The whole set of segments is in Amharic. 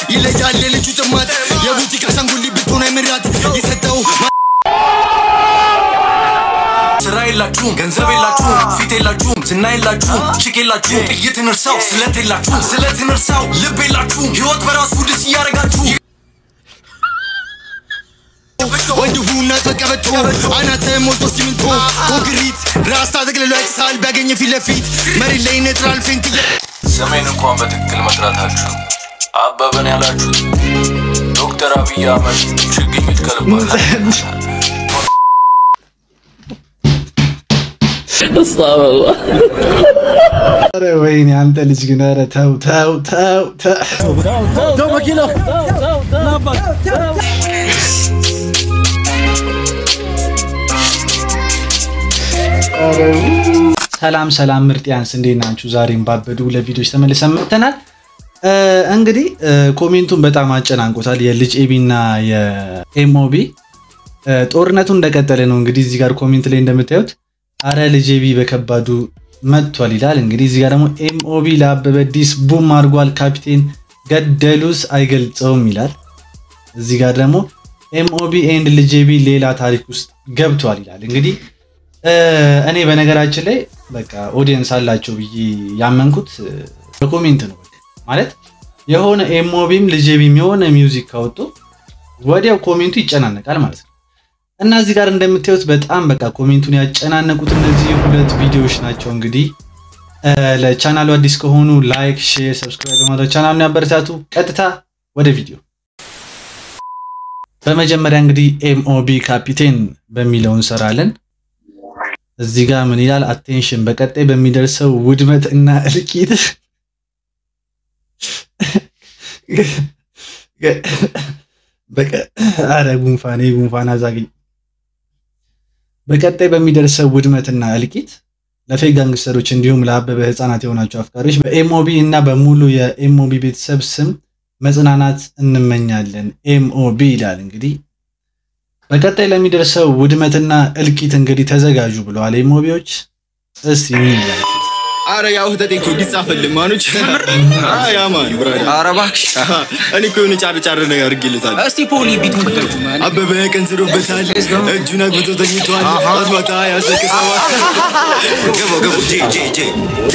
ይለያል የልጁ ጥማት የቡቲክ አሻንጉሊት ብትሆን አይምራት የሰጠው ስራ የላችሁም፣ ገንዘብ የላችሁም፣ ፊት የላችሁም፣ ዝና የላችሁም፣ ቺክ የላችሁም፣ ጥይትን እርሳው፣ ስለት የላችሁም፣ ስለትን እርሳው፣ ልብ የላችሁም፣ ህይወት በራሱ ድስ እያደረጋችሁ ወንድ ሁና ተቀበቶ አናተ ሞልቶ ሲሚንቶ ኮንክሪት ራስታ ተቅልሎ ያጭሳል ቢያገኝ ፊት ለፊት መሬት ላይ ኔትራል ፌንት ስሜን እንኳን በትክክል መጥራታችሁ አበበን ያላችሁት ዶክተር አብይ አህመድ ችግኝ ይትከልባል። ኧረ ወይኔ አንተ ልጅ ግን ኧረ ተው ተው ተው ተው ሰላም ሰላም ምርጥያንስ እንዴት ናችሁ? ዛሬም ባበዱ ለቪዲዮች ተመልሰን መጥተናል። እ እንግዲህ እ ኮሜንቱን በጣም አጨናንቆታል። የልጅ ኤቢ እና የኤምኦቢ እ ጦርነቱ እንደቀጠለ ነው። እንግዲህ እዚህ ጋር ኮሜንት ላይ እንደምታዩት አረ ልጅ ኤቢ በከባዱ መጥቷል ይላል። እንግዲህ እዚህ ጋር ደግሞ ኤምኦቢ ለአበበ ዲስ ቡም አድርጓል፣ ካፒቴን ገደሉስ አይገልጸውም ይላል። እዚህ ጋር ደግሞ ኤምኦቢ ኤንድ ልጅ ኤቢ ሌላ ታሪክ ውስጥ ገብቷል ይላል። እንግዲህ እ እኔ በነገራችን ላይ በቃ ኦዲየንስ አላቸው ብዬ ያመንኩት እ በኮሜንት ነው። በቃ ማለት የሆነ ኤምኦቢም ልጅ ኤቢም የሆነ ሚውዚክ ካወጡ ወዲያው ኮሜንቱ ይጨናነቃል ማለት ነው። እና እዚህ ጋር እንደምታዩት በጣም በቃ ኮሜንቱን ያጨናነቁት እነዚህ ሁለት ቪዲዮዎች ናቸው። እንግዲህ እ ለቻናሉ አዲስ ከሆኑ ላይክ፣ ሼር፣ ሰብስክራይብ በማድረግ ቻናሉን ያበረታቱ። ቀጥታ ወደ ቪዲዮ በመጀመሪያ እንግዲህ ኤምኦቢ ካፒቴን በሚለው እንሰራለን። እዚህ ጋር ምን ይላል? አቴንሽን በቀጣይ በሚደርሰው ውድመት እና እልቂት አረ ጉንፋኔ ጉንፋን አዛግኝ በቀጣይ በሚደርሰው ውድመትና እልቂት ለፌክ ጋንግስተሮች እንዲሁም ለአበበ ህፃናት የሆናቸው አፍቃሪዎች በኤምኦቢ እና በሙሉ የኤምኦቢ ቤተሰብ ስም መጽናናት እንመኛለን። ኤምኦቢ ይላል እንግዲህ በቀጣይ ለሚደርሰው ውድመትና እልቂት እንግዲህ ተዘጋጁ ብለዋል ኤምኦቢዎች። እስቲ ምን ይላል? አረ ያው ህተቴ እኮ እንዲጻፈልኝ ማኖች ያ ማን ብራዳ ኧረ እባክሽ እኔ እኮ የሆነ ጫር ጫር ነገር አድርጌለታል እስቲ ፖሊ ቢቱን ክፈቱ ማን አበበ ቀንዝሮበታል እጁን አግብቶ ተኝቷል ጠዋት ማታ ያስለቅሰዋል ገባው ገባው ጄ ጄ ጄ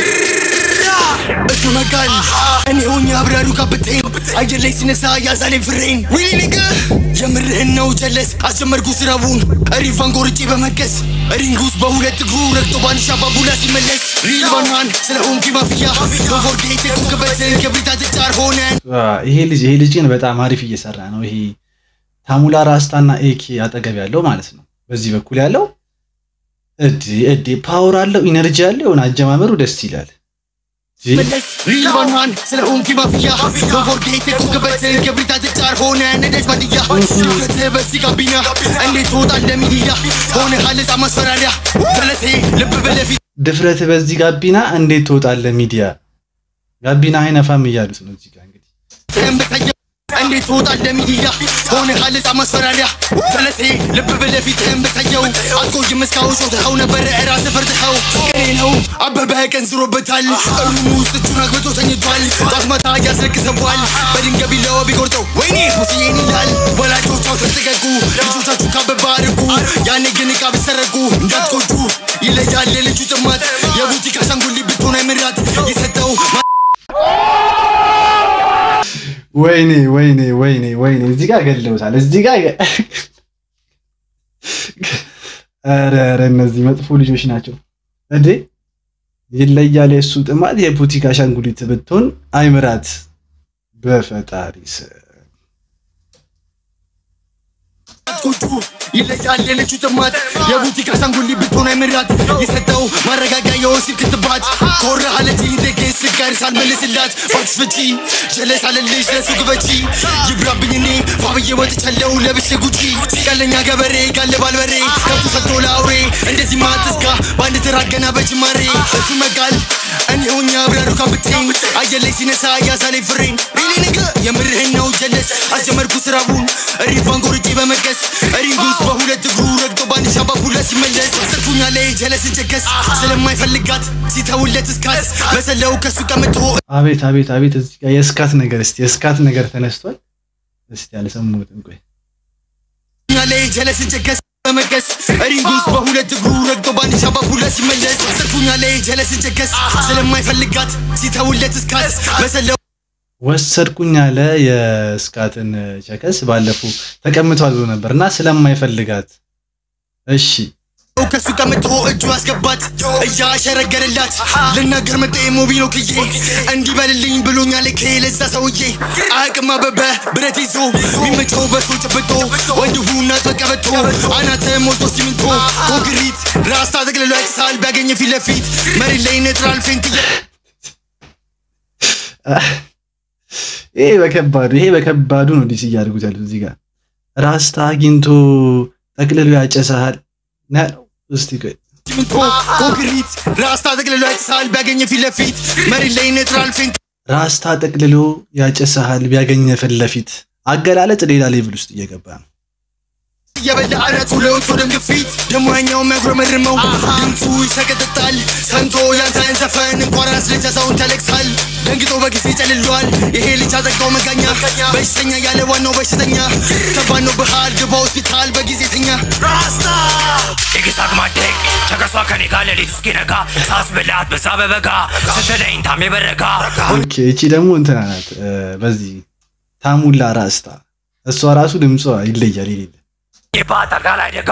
እሱ መጋል እኔ ሆኜ አብራሩ ካፕቴን አየር ላይ ሲነሳ ያዛሌ ፍሬን ዊሊ ንግ የምርህን ነው ጀለስ አስጀመርኩ ስራቡን ሪቫን ጎርጬ በመቀስ ሪንጉስ በሁለት እግሩ ረግጦ ባንሻ ባቡላ ሲመለስ ሪል ባናን ስለ ሆንኪ ማፍያ በፎርጌት የቆንክበትን ክብሪታ ትጫር ሆነን ዋ፣ ይሄ ልጅ ይሄ ልጅ ግን በጣም አሪፍ እየሰራ ነው። ይሄ ታሙላ ራስታና ኤኬ አጠገብ ያለው ማለት ነው። በዚህ በኩል ያለው እዲ እዲ ፓወር አለው ኢነርጂ አለው የሆነ አጀማመሩ ደስ ይላል። ጂ- መለስ ሪል ባናን ስለ ሆንኪ ማፍያ በፎርጌት የቆንክበትን ክብሪታ ትጫር ሆነ ነደጅ ባድያ ድፍረት በዚህ ጋቢና እንዴት ትወጣለህ ሚዲያ ሆነ ሀለጻ ማስፈራሪያ ገለቴ ልብ በለፊት ድፍረት በዚህ ጋቢና እንዴት ትወጣለህ ሚዲያ ጋቢና አይነፋም እያሉት ነው እዚህ ጋር እንግዲህ ትህም በታየ እንዴት ትወጣለህ ሚዲያ ሆነ ሀለጻ ማስፈራሪያ ገለቴ ልብ በለፊትህም በታየው አትቆይም እስካሁን ሾትኸው ነበረ ራስህ ፈርጥኸው ቅኔ ነው አበበ ቀንዝሮበታል ሩሙ ውስጥ እጁን አግብቶ ተኝቷል ጧት ማታ ያስለቅሰዋል በድንጋይ ቢላዋ ቢቆርጠው ወይኔ ሙስዬን ይላል ወላጆቻው ተጠቀቁ ልጆቻችሁ ካበባ አድርጉ ያኔ ግን ዕቃ ብትሰረቁ እንዳትቆጩ ይለያል የልጁ ጥማት የቡቲክ አሻንጉሊት ብትሆን አይምራት የሰጠው ወይኔ ወይኔ ወይኔ ወይኔ እዚህ ጋር ገለውታል። እዚህ ጋር ገ- ኧረ ኧረ እነዚህ መጥፎ ልጆች ናቸው እንዴ! ይለያል የእሱ ጥማት የቡቲክ አሻንጉሊት ብትሆን አይምራት በፈጣሪ ስም አትቆጩ ይለያል የልጁ ጥማት የቡቲክ አሻንጉሊት ብትሆን አይምራት የሰጠው ማረጋጊያ የወሲብ ክትባት ኮራ አለች ደግስ ጋር ሳልመልስላት ባክስ ፍቺ ጀለስ አለልሽ ለሱ ግበቺ ይብራብኝ እኔ ፋብዬ ወጥቻለሁ ለብሼ ጉቺ ቀለኛ ገበሬ ጋለ ባልበሬ ከብቱ ሰጥቶ ለአውሬ እንደዚህ ማትስጋ በአንድ ትራገና በጅማሬ እሱ መጋል እኔ ሆኜ አብራሩ ካፕቴን አየር ላይ ሲነሳ ያሳለኝ ፍሬን ሪሊ ንግ የምርህን ነው ጀለስ አስጀመርኩ ስራቡን ሪቫን ጎርጬ በመቀስ ሪንጉስ በሁለት እግሩ ረግጦ በአንድ ሻባቡላ ሲመለስ አሰርኩኝ ላይ ጀለስን ጨገስ ስለማይፈልጋት ሲተውለት እስካት በሰለው ከሱ ቀምቶ አቤት አቤት አቤት እዚህ ጋር የስካት ነገር እስቲ የስካት ነገር ተነስቷል። እስቲ አልሰማሁትም። ቆይ እኛ ላይ ጀለስን ጨገስ በመገስ ሪንግ ውስጥ በሁለት እግሩ ረግጦ በአንድ ሻባብ ሁለት ሲመለስ ስልኩኛ ላይ ጀለስን ጨገስ ስለማይፈልጋት ሲተውለት እስካት በሰለው ወሰድኩኝ አለ የስካትን ቸከስ ባለፈው ተቀምጧል ብሎ ነበር እና ስለማይፈልጋት እሺ ከሱ ቀምቶ እጁ አስገባት እያሸረገረላት ልናገር መጣ ሞቢሎ ክዬ እንዲበልልኝ ብሎኛል ከለዛ ሰውዬ አቅም አበበ ብረት ይዞ የሚመቸው በሶ ጨብጦ ወንድሁና ተቀበቶ አናተ ሞልቶ ሲሚንቶ ኮንክሪት ራስታ ጠቅልሎ ያጭሳል ቢያገኘ ፊት ለፊት መሬት ላይ ነጥራል ፌንት ይሄ በከባዱ ይሄ በከባዱ ነው ዲስ እያደርጉት ያሉት እዚህ ጋር ራስታ አግኝቶ ጠቅልሎ ያጨሰሃል ነው ያለው። እስቲ ቆይ ሲሚንቶ ኮንክሪት ራስታ ጠቅልሎ ያጭሳል ቢያገኘ ፊት ለፊት መሬት ላይ ነጥራል ፌንት ራስታ ጠቅልሎ ያጨሰሃል ቢያገኘ ፊት ለፊት አገላለጥ ሌላ ሌቭል ውስጥ እየገባ ነው። እየበላ አናቱ ለወጥቶ ደም ግፊት ደሞ ያኛው የሚያጉረመርመው ድምፁ ይሰቀጥጣል ሰምቶ ያንተን ዘፈን እንኳን ራስ ልጅ ሰውን ተለቅሳል ደንግጦ በጊዜ ጨልሏል ይሄ ልጅ አጠቃው መጋኛ በሽተኛ ያለ ዋናው በሽተኛ ከባድ ነው ብሃል ግባ ሆስፒታል በጊዜ ተኛ ራስታ የግሳት ማደግ ቸከሷ ከኔ ጋር ሌሊት እስኪነጋ ሳስብላት በዛ በበጋ ስትለኝ ታሜ በረጋ ኦኬ እቺ ደግሞ እንትና ናት እ፣ በዚህ ታሙላ ራስታ እሷ ራሱ ድምጿ ይለያል ይሌለ የባት አልጋ ላይ ደጋ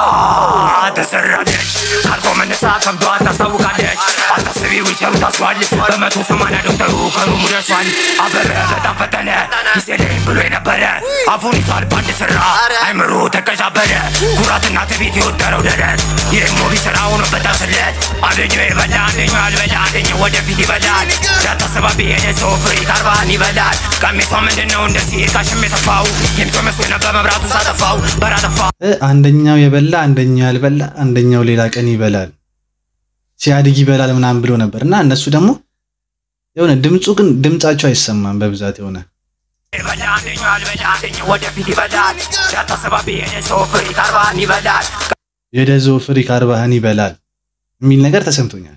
ተሰራለች ካልኮ መነሳ ከብዷ ታስታውቃለች አታስቢ ዊቸሩ ታስሯል በመቶ ሰማንያ ዶክተሩ ከሩሙ ደርሷል አበበ በጣም ፈጠነ ጊዜ ላይ ብሎ የነበረ አፉን ይዟል ባንድ ስራ አይምሮ ተቀዣበረ ኩራትና ትቢት የወጠረው ደረት ይህም ሞቢ ስራ ሆኖበት ስለት አንደኛው የበላ አንደኛው ያልበላ አንደኛው ወደፊት ይበላል ያታሰባቢ የሄደ ሰው ፍሪ ካርባን ይበላል ቀሚሷ ምንድን ነው እንደዚህ ካሽም የሰፋው የሚሶ መስሎ ነበር መብራቱ ሳጠፋው በራጠፋ እ፣ አንደኛው የበላ አንደኛው ያልበላ አንደኛው ሌላ ቀን ይበላል ሲያድግ ይበላል ምናምን ብሎ ነበር እና እነሱ ደግሞ የሆነ ድምፁ ግን ድምጻቸው አይሰማም በብዛት የሆነ ይበላ አንደኛው ያልበላ አንደኛው ወደፊት ይበላል ያታሰባቢ የሄደ ሰው ፍሪ ካርባን ይበላል የደዞ ፍሪክ አርባህን ይበላል የሚል ነገር ተሰምቶኛል።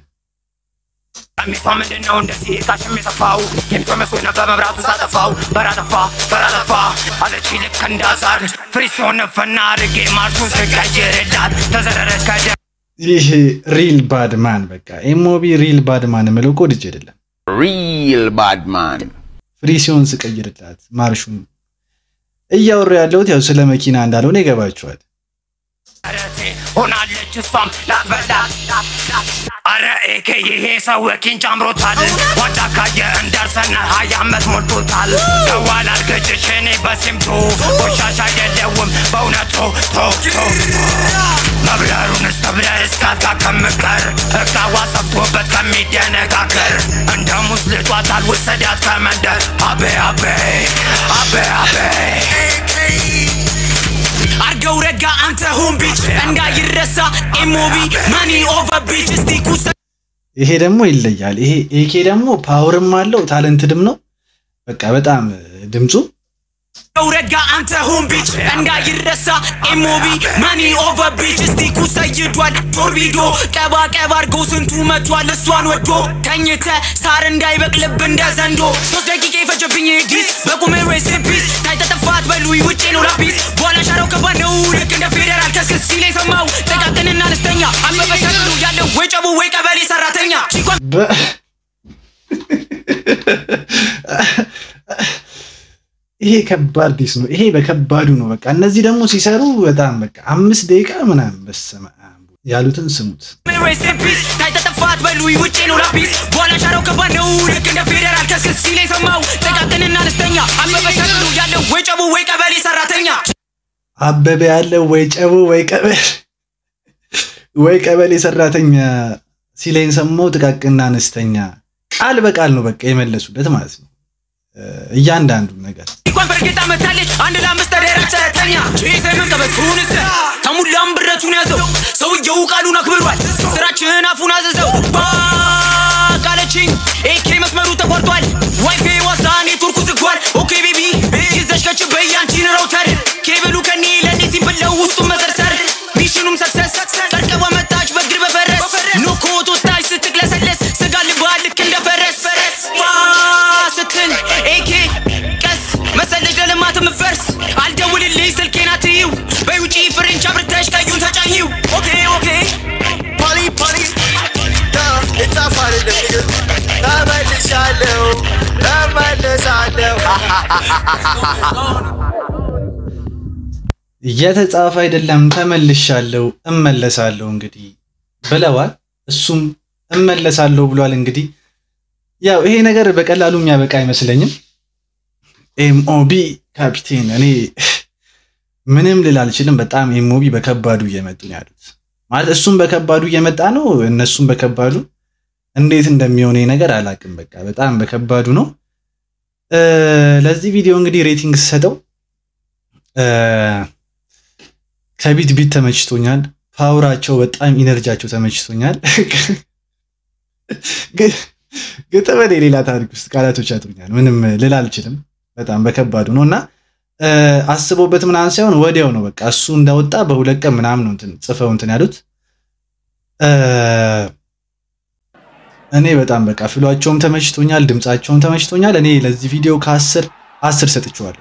ቀሚሷ ምንድን ነው እንደዚህ ካሽም የሰፋው የሚሶ መስሎ ነበር መብራቱ ሳጠፋው በራጠፋ በራጠፋ አለች ልክ እንዳዛር ፍሪሶን ፈና አድርጌ ማርሱን ስቀይርላት ተዘረረች ከደ ይህ ሪል ባድማን በቃ ኤሞቢ ሪል ባድማን የምለው እኮ ልጅ አይደለም። Real bad man. ፍሪ ሲሆን ስቀይርላት ማርሹን እያወሩ ያለሁት ያው ስለ መኪና እንዳልሆነ ይገባችኋል። ረቴ ሆናለች እሷም ላትበላ አረ ኤኬ ይሄ ሰው ኪንጭ አምሮታል ዋዳ ካየ እንዳርሰና ሀያ ዓመት ሞልቶታል ደዋል አርገጭሽ እኔ በሲምቱ ቆሻሻ አይደለውም በእውነቱ ቶ ቶ መብረሩን እስተብለ እስካት ጋር ከምቀር እቃዋ ሰፍቶበት ከሚደነጋገር እንደ ሙስ ልጧታል ውሰዳት ከመንደር አቤ አቤ አቤ አቤ አርገው ረጋ አንተ ሁን ቢች እንዳይረሳ ኤሞቢ ማኒ ኦቨር ቢች እስቲ ኩሰ ይሄ ደግሞ ይለያል። ይሄ ኤኬ ደግሞ ፓወርም አለው ታለንትድም ነው። በቃ በጣም ድምፁ አርገው ረጋ አንተ ሁን ቢች እንዳይረሳ ኤሞቢ ማኒ ኦቨር ቢች እስቲ ኩሰይዷል ቶርቢዶ ቀባ ቀባ አርገው ስንቱ መቷል እሷን ወዶ ተኝተ ሳር እንዳይበቅልብ እንደ ዘንዶ ሶስት ደቂቃ የፈጀብኝ ዲስ በቁሜ ሬስ ፒስ ታይተጠፋት በሉይ ውጭ ነው ላፒስ በኋላ ሻራው ከባድ ነው ልክ እንደ ፌዴራል ከስክስ ሲለኝ ሰማው ጥቃቅንና አነስተኛ አበበ ተብሎ ያለው ወይ ጨቡ ወይ ቀበሌ ሰራተኛ ቺኳ በ- ይሄ ከባድ ዲስ ነው። ይሄ በከባዱ ነው። በቃ እነዚህ ደግሞ ሲሰሩ በጣም በቃ አምስት ደቂቃ ምናምን በስመ አብ ያሉትን ስሙት። ሬስ ፒስ ታይተጠፋት በሉይ ውጭ ነው ላፒስ በኋላ ሻራው ከባድ ነው ልክ እንደ ፌዴራል ከስክስ ሲለኝ ሰማው ጥቃቅንና አነስተኛ አበበ ተብሎ ያለው ወይ ጨቡ ወይ ቀበሌ ሰራተኛ አበበ ያለው ወይ ጨቦ ወይ ቀበሌ ወይ ቀበሌ ሰራተኛ ሲለኝ ሰማው ጥቃቅንና አነስተኛ ቃል በቃል ነው በቃ የመለሱለት ማለት ነው እ፣ እያንዳንዱን ነገር እንኳን በእርግጥ አመታለች አንድ ለአምስት ተደራጅ ሰራተኛ ጄሰምን ቀበቱን ስ ከሙላም ብረቱን ያዘው ሰውየው ቃሉን አክብሯል ስራችን አፉን አዘዘው ባቃለችኝ ኤኬ መስመሩ ተቆርጧል ዋይፌ ዋሳ ኔትወርኩ ዝጓል ኦኬ ቤቢ ይዘሽ ከች በያንቺን ራውተር ኬብሉ ከኔ ለኔ ሲብለው ውስጡን መሰርሰር ሚሽኑም ሰክሰስ ቀርቀባ መጣች በግራ የተጻፈ አይደለም ተመልሻለሁ እመለሳለሁ እንግዲህ ብለዋል። እሱም እመለሳለሁ ብሏል። እንግዲህ ያው ይሄ ነገር በቀላሉ የሚያበቃ አይመስለኝም። ኤምኦቢ ካፒቴን፣ እኔ ምንም ልል አልችልም። በጣም ኤምኦቢ በከባዱ እየመጡ ነው ያሉት። ማለት እሱም በከባዱ እየመጣ ነው፣ እነሱም በከባዱ እንዴት እንደሚሆን ይሄ ነገር አላቅም። በቃ በጣም በከባዱ ነው። እ፣ ለዚህ ቪዲዮ እንግዲህ ሬቲንግ ስሰጠው እ፣ ከቢት ቢት ተመችቶኛል። ፓወራቸው በጣም ኢነርጂያቸው ተመችቶኛል። ግ- ግጥም እኔ ሌላ ታሪክ ውስጥ ቃላቶች ያጥሩኛል። ምንም ልል አልችልም። በጣም በከባዱ ነው እና እ፣ አስበውበት ምናምን ሳይሆን ወዲያው ነው በቃ እሱ እንዳወጣ በሁለት ቀን ምናምን ነው እንትን ጽፈው እንትን ያሉት እ፣ እኔ በጣም በቃ ፍሏቸውም ተመችቶኛል፣ ድምፃቸውም ተመችቶኛል። እኔ ለዚህ ቪዲዮ ከአስር አስር ሰጥቼዋለሁ።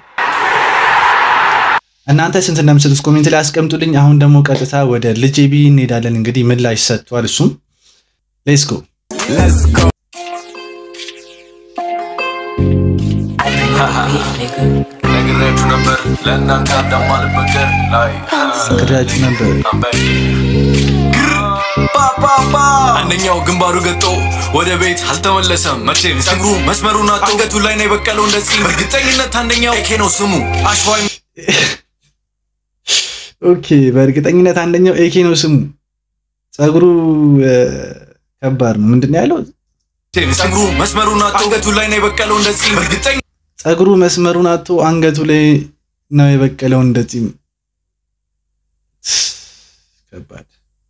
እናንተ ስንት እንደምትሰጡት ኮሜንት ላይ አስቀምጡልኝ። አሁን ደግሞ ቀጥታ ወደ ልጄ ቢ እንሄዳለን። እንግዲህ ምላሽ ሰጥቷል እሱም ሌትስ ጎ ነግሬያችሁ ነበር ለእናንተ እንደማልበገር ላይ ነግሬያችሁ ነበር። አንደኛው ግንባሩ ገጦ ወደ ቤት አልተመለሰም። መቼም ጸጉሩ መስመሩን አቶ አንገቱ ላይ ነው የበቀለው እንደዚህ። በእርግጠኝነት አንደኛው ኤኬ ነው ስሙ አሸዋይ ኦኬ፣ በእርግጠኝነት አንደኛው ኤኬ ነው ስሙ። ጸጉሩ እ፣ ከባድ ነው። ምንድን ነው ያለው? ጸጉሩ መስመሩን አቶ አንገቱ ላይ ነው የበቀለው እንደዚህ። በእርግጠኝ ጸጉሩ መስመሩን አቶ አንገቱ ላይ ነው የበቀለው እንደዚህ። ከባድ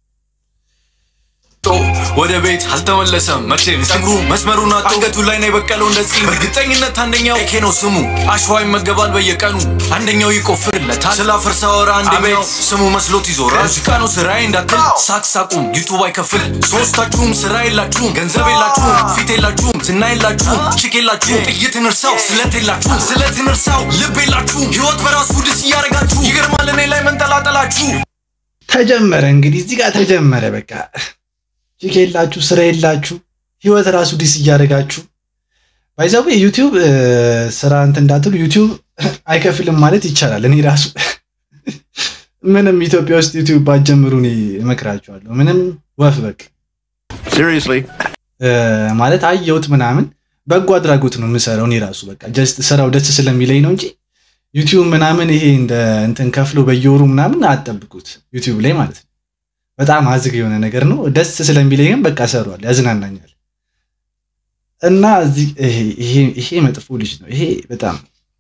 ወደ ቤት አልተመለሰም። መቼም ጸጉሩ መስመሩን አቶ አንገቱ ላይ ነው የበቀለው እንደዚህ። በእርግጠኝነት አንደኛው ኤኬ ነው ስሙ አሸዋ ይመገባል በየቀኑ አንደኛው ይቆፍርለታል። ስለ አፈር ሳወራ አንደኛው ስሙ መስሎት ይዞራል። ሙዚቃ ነው ስራዬ እንዳትል ሳቅሳቁም ዩቱብ አይከፍል። ሶስታችሁም ስራ የላችሁም፣ ገንዘብ የላችሁም፣ ፊት የላችሁም፣ ዝና የላችሁም፣ ችክ የላችሁም፣ ጥይትን እርሳው፣ ስለት የላችሁም፣ ስለትን እርሳው፣ ልብ የላችሁም፣ ህይወት በራሱ ድስ እያደረጋችሁ ይገርማል እኔ ላይ መንጠላጠላችሁ። ተጀመረ እንግዲህ እዚህ ጋር ተጀመረ። በቃ ቺክ የላችሁ ስራ የላችሁ ህይወት ራሱ ዲስ እያደረጋችሁ ባይዛው ዩቲዩብ እ፣ ስራ እንትን እንዳትሉ ዩቲዩብ አይከፍልም ማለት ይቻላል። እኔ ራሱ ምንም ኢትዮጵያ ውስጥ ዩቲዩብ ባትጀምሩ እኔ እመክራችኋለሁ። ምንም ወፍ በቃ Seriously? እ፣ ማለት አየሁት ምናምን በጎ አድራጎት ነው የምሰራው እኔ ራሱ በቃ ጀስት ስራው ደስ ስለሚለኝ ነው እንጂ ዩቲዩብ ምናምን ይሄ እንደ እንትን ከፍሎ በየወሩ ምናምን አጠብቁት ዩቲዩብ ላይ ማለት ነው። በጣም አዝግ የሆነ ነገር ነው። ደስ ስለሚለኝ ግን በቃ ሰሯል፣ ያዝናናኛል። እና እዚህ ይሄ ይሄ- ይሄ መጥፎ ልጅ ነው። ይሄ በጣም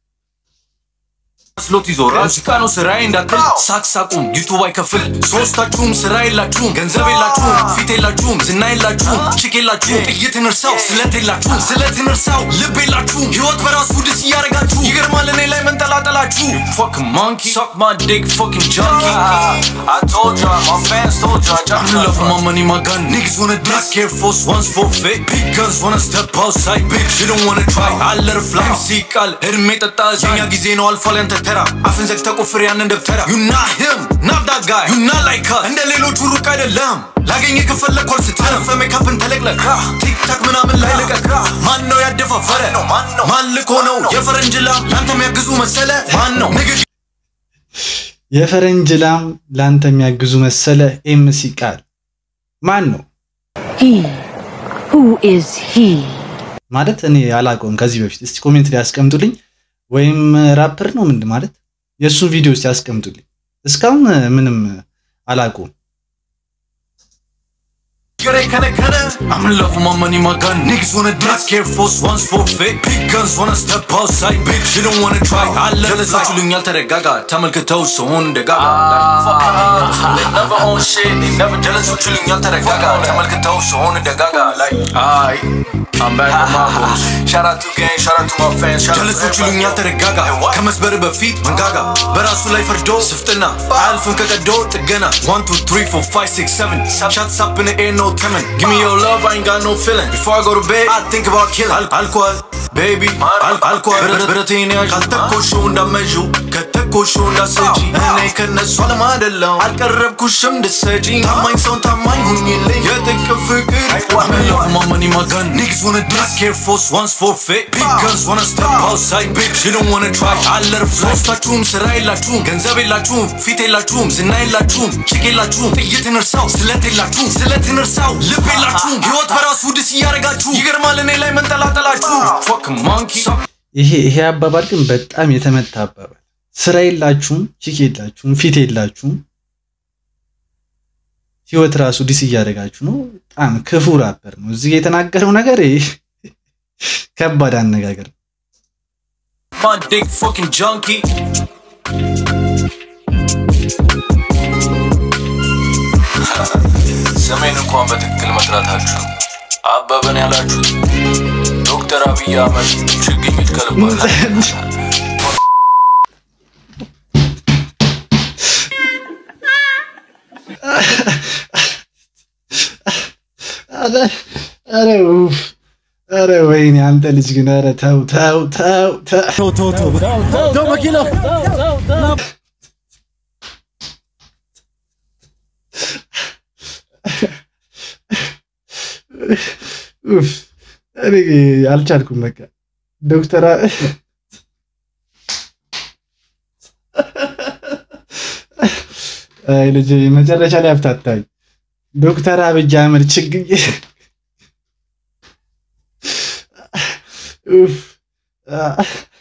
መስሎት ይዞራል። ሙዚቃ ነው ስራዬ እንዳትል ሳቅሳቁም ዩቱብ አይከፍል። ሶስታችሁም ስራ የላችሁም፣ ገንዘብ የላችሁም፣ ፊት የላችሁም፣ ዝና የላችሁም፣ ችክ የላችሁም፣ ጥይትን እርሳው፣ ስለት የላችሁም፣ ስለትን እርሳው፣ ልብ የላችሁም፣ ህይወት በራሱ ድስ እያደረጋችሁ ይገርማል እኔ ላይ መንጠላጠላችሁ። Fucking monkey, suck my dick, fucking junkie. I told ya, my fans told ya. I'm in love with my money, my gun. Niggas wanna diss. Black Air Force Ones for fake. Big guns wanna step outside, bitch. You don't wanna try. I let her fly. MC ቃል እድሜ ጠጣ የኛ ጊዜ ነው አልፏል ያንተ ተራ አፍን ዘግተህ ቆፍር ያንን ደብተራ You not him, not that guy. You not like us. እንደ ሌሎቹ ሩቅ አይደለም ላገኘ ከፈለግ ኮርስ ተረፈ ሜካፕን ተለቅለቅ ቲክታክ ምናምን ላይ ልቀቅ ማን ነው ያደፋፈረ ማን ልኮ ነው የፈረንጅ ላም ለአንተ የሚያግዙ መሰለ ማን ነው ንግግ የፈረንጅ ላም ለአንተ የሚያግዙ መሰለ። ኤምሲ ቃል ማን ነው He. Who is he? ማለት እኔ አላውቀውም ከዚህ በፊት። እስቲ ኮሜንት ላይ ያስቀምጡልኝ። ወይም ራፐር ነው ምንድን ማለት የእሱን ቪዲዮ እስቲ ያስቀምጡልኝ። እስካሁን ምንም አላውቀውም። Get it, kinda, kinda. I'm in love with my money, my gun. Niggas wanna diss. Air Force Ones for fake. Big guns wanna step outside, bitch. You don't wanna try. I love it. ጀለሳችሁልኛል ተረጋጋ ተመልክተው ሰውን ደጋጋ They never own shit. They never ጀለሶችልኛል ተረጋጋ ተመልክተው ሰውን ደጋጋ Like, አይ I'm back on my bullshit. Shout out to gang, shout out to my fans. ጀለሶች ይሉኛል ተረጋጋ ከመስበር በፊት መንጋጋ በራሱ ላይ ፈርዶ ስፍጥና አያልፍም ከቀዶ ጥገና 1 2 3 4 5 6 7 shots up in the air no telling give me your love I ain't got no feeling before I go to bed I think about killing Al- alcohol baby Al- alcohol ብረት- ብረቴን ያዥ ካልተኮሹ እንዳመዡ ከተኮሾ እንዳሰጂ እኔ ከነሱ አለም አደለው አልቀረብኩሽም ድሰጂ ታማኝ ሰውን ታማኝ ሁኝልኝ የጥቅም ፍቅር አመለኩ ማመኒ ማጋን Niggas wanna diss, care force once forfeit Big guns wanna step outside, bitch You don't wanna try, አለርፍ ሶስታችሁም ስራ የላችሁም ገንዘብ የላችሁም ፊት የላችሁም ዝና የላችሁም ችግ የላችሁም ጥይትን እርሳው ስለት የላችሁም ስለትን እርሳው ልብ የላችሁም ህይወት በራሱ ድስ እያደረጋችሁ ይገርማል እኔ ላይ መንጠላጠላችሁ ፎክ ማንኪ ይሄ ይሄ አባባል ግን በጣም የተመታ አባባል። ስራ የላችሁም፣ ቺክ የላችሁም፣ ፊት የላችሁም፣ ህይወት ራሱ ዲስ እያደረጋችሁ ነው። በጣም ክፉ ራፐር ነው። እዚህ ጋ የተናገረው ነገር ይሄ ከባድ አነጋገር ነው። My dick fucking junkie ስሜን እንኳን በትክክል መጥራታችሁ አበበን ያላችሁት ዶክተር አብይ አህመድ ችግኝ ይትከልባል ኧረ ኡፍ! ኧረ ወይኔ አንተ ልጅ ግን ኧረ ተው ተው ተው ተው ኡፍ! እኔ አልቻልኩም። በቃ ዶክተር አ- አይ ልጅ መጨረሻ ላይ አፍታታኝ። ዶክተር አብይ አህመድ ችግኝ ኡፍ! አ-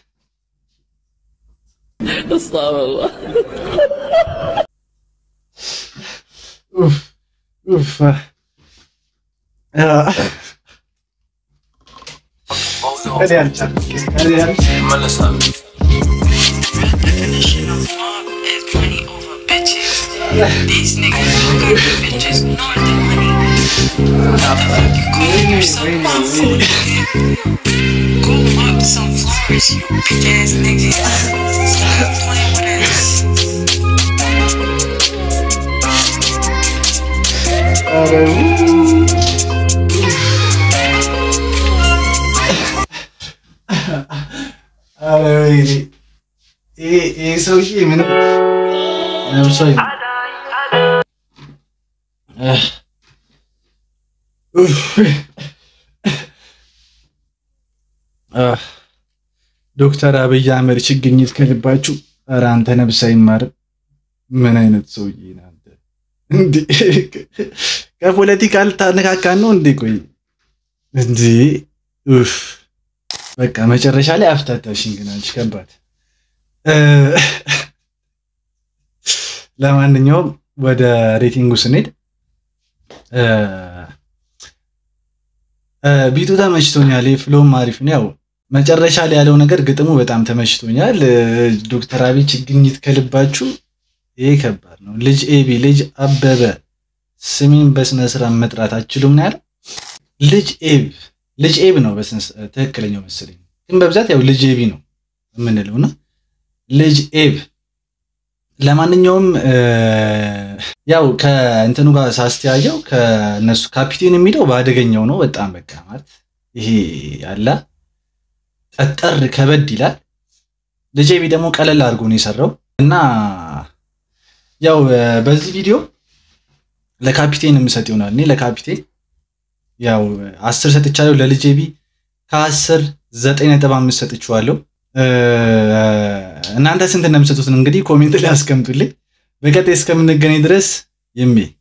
ኡፍ! ኡፍ! አ- እኔ አልቻልኩም። እኔ አልቻልኩም። ይመለሳሉ definition of mob is money over bitches. These niggas don't got the bitches nor the money. What the fuck you calling yourself mob for, nigga? Go up some floors, you bitch ass nigga. Stop playing with us. ኧረ ኧረ ወይኔ ይሄ ይሄ ሰውዬ ምንም ነብሶ አይልም። እህ። ኡፍ። አህ። ዶክተር አብይ አህመድ ችግኝት ከልባችሁ። ኧረ አንተ ነብስ አይማርም። ምን አይነት ሰውዬ ነህ አንተ? እንዴ ከፖለቲካ ልታነካካን ነው እንዴ? ቆይ እንዴ ኡፍ በቃ መጨረሻ ላይ አፍታታሽኝ ግን አንቺ ከባድ እ፣ ለማንኛውም ወደ ሬቲንጉ ስንሄድ እ፣ እ፣ ቢቱ ተመችቶኛል። ፍሎም አሪፍ ነው። ያው መጨረሻ ላይ ያለው ነገር ግጥሙ በጣም ተመችቶኛል። እ፣ ዶክተር አብይ ችግኝት ከልባችሁ ይሄ ከባድ ነው። ልጅ ኤቢ ልጅ አበበ ስሜን በስነ ስርዓት መጥራት አችሉም ነው ያለው። ልጅ ኤብ ልጅ ኤብ ነው በስነ ስርዓት ትክክለኛው መሰለኝ፣ ግን በብዛት ያው ልጅ ኤቢ ነው የምንለው እና ልጅ ኤብ ለማንኛውም እ፣ ያው ከእንትኑ ጋር ሳስተያየው ከነሱ ካፒቴን የሚለው በአደገኛው ነው በጣም በቃ ማለት ይሄ ያለ ጠጠር ከበድ ይላል። ልጅ ኤቢ ደግሞ ቀለል አድርጎ ነው የሰራው እና ያው እ፣ በዚህ ቪዲዮ ለካፒቴን የምሰጥ ይሆናል። እኔ ለካፒቴን ያው አስር ሰጥቻለሁ። ለልጅ ኤቢ ከአስር ዘጠኝ ነጥብ አምስት ሰጥቼዋለሁ። እ፣ እናንተ ስንት እንደምሰጡትን እንግዲህ ኮሜንት ላይ አስቀምጡልኝ። በቀጣይ እስከምንገናኝ ድረስ ይሜ